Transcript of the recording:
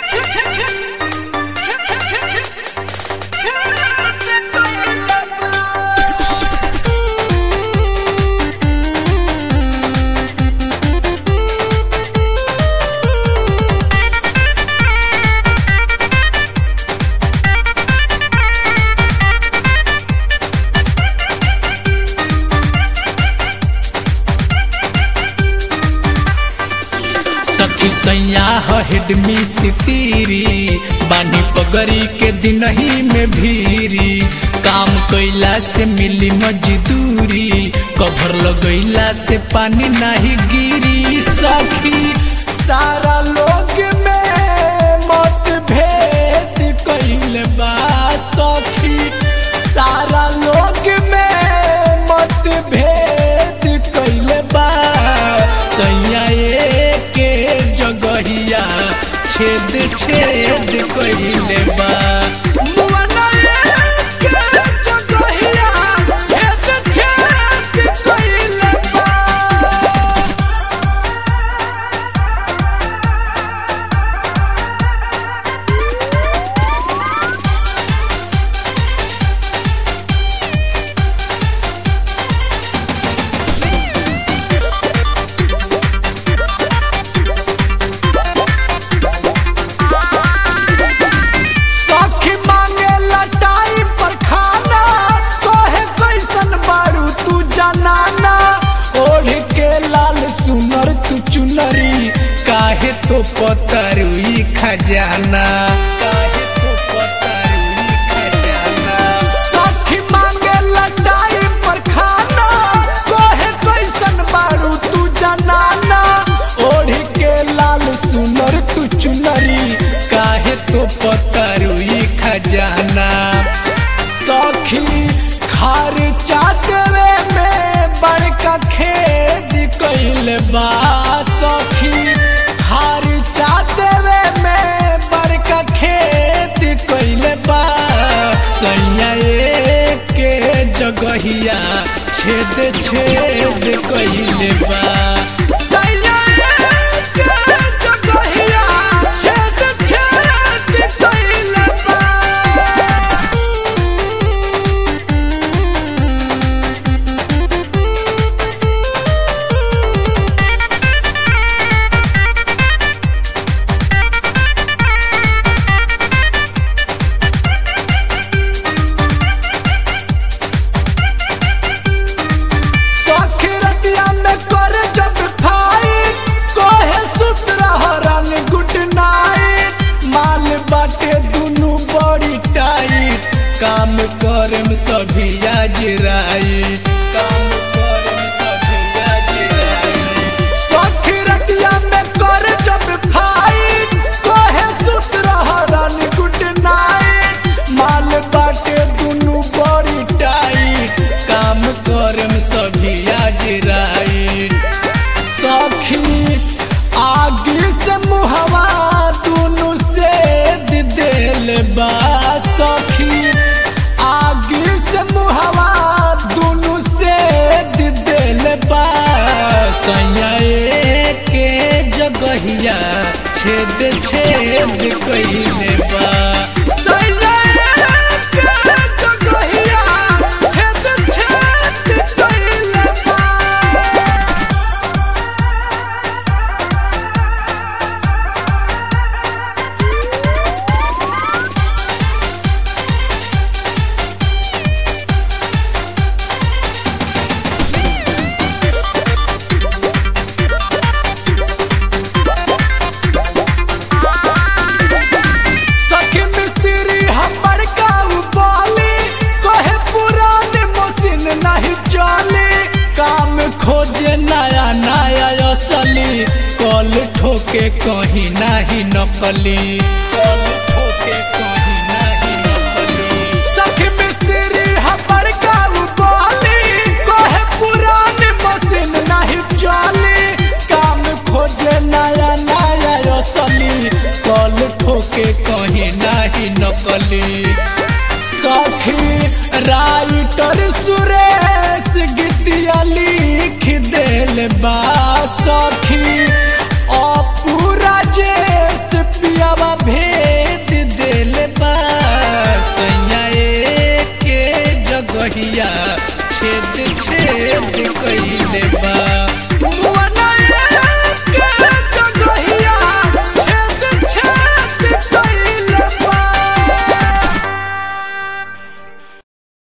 सखी सैया हेडमी सितीरी बानी पगरी के दिन ही में भीरी काम कैला से मिली मजदूरी कभर लगैला से पानी नहीं गिरी सखी सारा लोग में मत भेद कैल बा सखी सारा लोग में मत भेद कैल बा सैया के जगहिया छेद छेद कैले बा मुअना के जगहिया छेद छेद कैले बा सखी मांगे लटाई पर खाना तोहे कैसन बारू तू जनाना ओढ़ के लाल सुनर तू चुनरी काहे तो पतरुई खजाना काहे तो पतरुई खजाना सखी मांगे लटाई पर खाना तोहे कैसन बारू तू जनाना ओढ़ के लाल सुनर तू चुनरी काहे तो पतरुई खजाना सखी खार चातवे में बड़का खेद कैल बा सखी खार चातवे में बड़का खेद कैल बा सैया के जगहिया छेद छेद कैल बा सैया के जगहिया छेद छेद कैल बा सखी रतिया में कर जब फाइट कोहे सुत रह रंग गुड नाइट माल बाटे दुनु बड़ी टाइट काम करम सभी आज राइट काम करम सभी आज राइट सखी रतिया में कर जब फाइट कोहे सुत रह रंग गुड नाइट माल बाटे दुनु बड़ी टाइट काम करम सभी आज राइट सखी आगे से मुहवा दुनु से दिल बा सखी आगे से मुहवा दुनु से दिल बा सैया के जगहिया छेद छेद कैले बा सैया के जगहिया छेद छेद कैले बा सखी मिस्त्री हमर काऊ बोली कहे पुरान मशीन नहीं चली काम खोजे नया नया असली कल ठोके कहीं नहीं नकली कल ठोके कहीं नहीं नकली सखी मिस्त्री हमर काऊ बोली कहे पुरान मशीन नहीं चली काम खोजे नया नया असली कल ठोके कहीं नहीं नकली सखी राइटर सुरेश गीतिया लिख देल बा